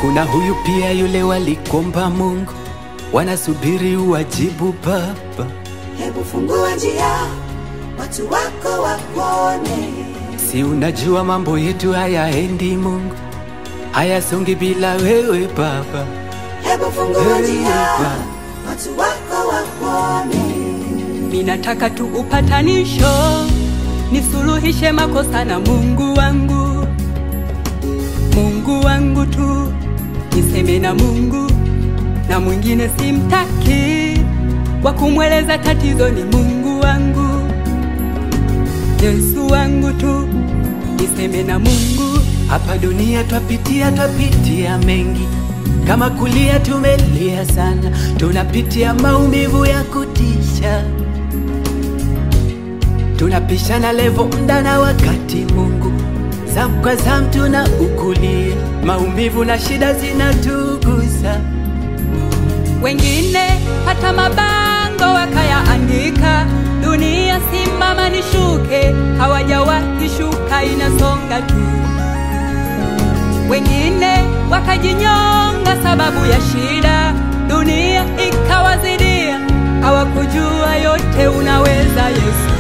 Kuna huyu pia yule walikomba Mungu, wanasubiri uwajibu Baba. Hebu fungua njia, watu wako wakuone. Si unajua mambo yetu hayaendi Mungu, hayasongi bila wewe Baba. Hebu fungua Hey, njia, Baba. watu wako wakuone. Ninataka tu upatanisho, nisuluhishe makosa na Mungu wangu. Mungu wangu tu, niseme na Mungu na mwingine simtaki, wa kumweleza tatizo ni Mungu wangu. Yesu wangu tu, niseme na Mungu. Hapa dunia twapitia, twapitia mengi, kama kulia tumelia sana, tunapitia maumivu ya kutisha, tunapishana levo mda na wakati. Mungu zamu kwa zamu tuna ukulia, maumivu na shida zinatugusa. wengine hata mabango wakayaandika, dunia simama nishuke, hawajawahi shuka, inasonga tu. Wengine wakajinyonga sababu ya shida, dunia ikawazidia, hawakujua yote unaweza Yesu.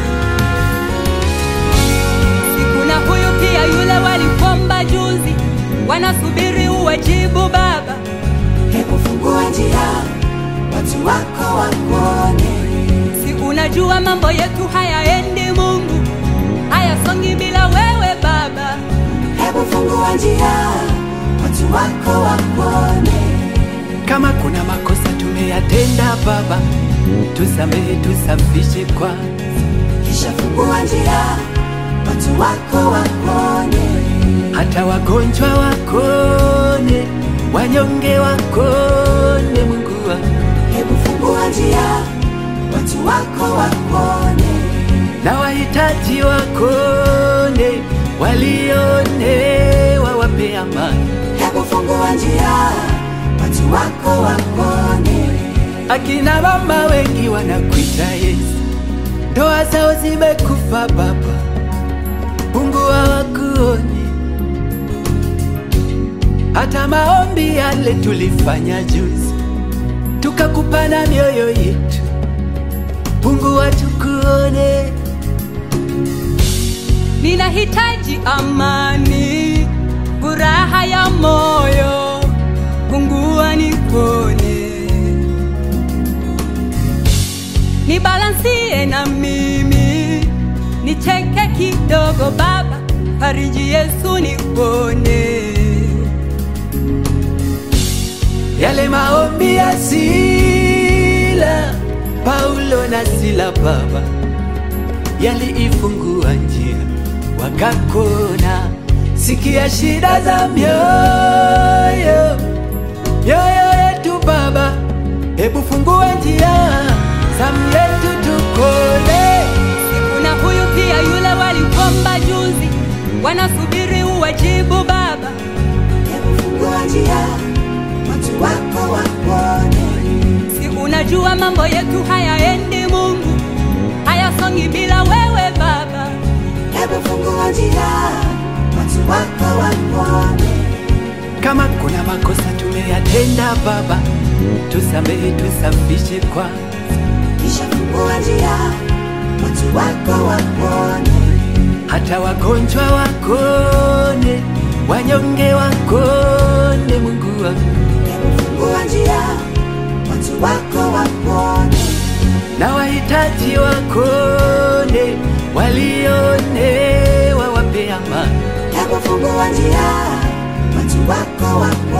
Sikuna huyu pia yule walikomba juzi, wanasubiri uwajibu Baba. Hebu fungua njia, watu wako wakuone. Si unajua mambo yetu hayaendi Mungu, hayasongi bila wewe Baba. Hebu fungua njia, watu wako wakuone. Kama kuna makosa tumeyatenda Baba, tusamehe, tusafishe kwa Kisha fungua njia, watu wako wakuone. hata wagonjwa wakone, wanyonge wakone. Mungu wangu Hebu fungua njia, watu wako wakuone. na wahitaji wakone, walione wawape amani. Hebu fungua njia, watu wako wakuone. Akina mama wengi wanakuita Yesu, ndoa zao zimekufa Baba, Mungu hawakuoni. Hata maombi yale tulifanya juzi, tukakupana mioyo yetu, Mungu hatukuone. Ninahitaji amani, furaha ya moyo, pungua nipone, nibalansie na mimi, nicheke kidogo Baba, fariji Yesu nipone. Yale maombi ya Sila, Paulo na Sila Baba, yaliifungua njia wakakona. Sikia shida za mioyo mioyo yetu Baba, hebu fungua njia zamu yetu tukone. Kuna huyu pia yule walikomba juzi, wanasubiri uwajibu Baba. Hebu fungua njia, watu wako wakuone. Si unajua mambo yetu hayaendi Mungu, hayasongi bila wewe Baba. Hebu fungua njia, watu wako wakuone. Kama kuna makosa tumeyatenda Baba, tusamehe, tusafishe kwa Kisha fungua njia, watu wako wakuone. hata wagonjwa wakone, wanyonge wakone. Mungu wangu Hebu fungua njia, watu wako wakuone. na wahitaji wakone, walione wawape amani. Hebu fungua njia, watu wako wakuone.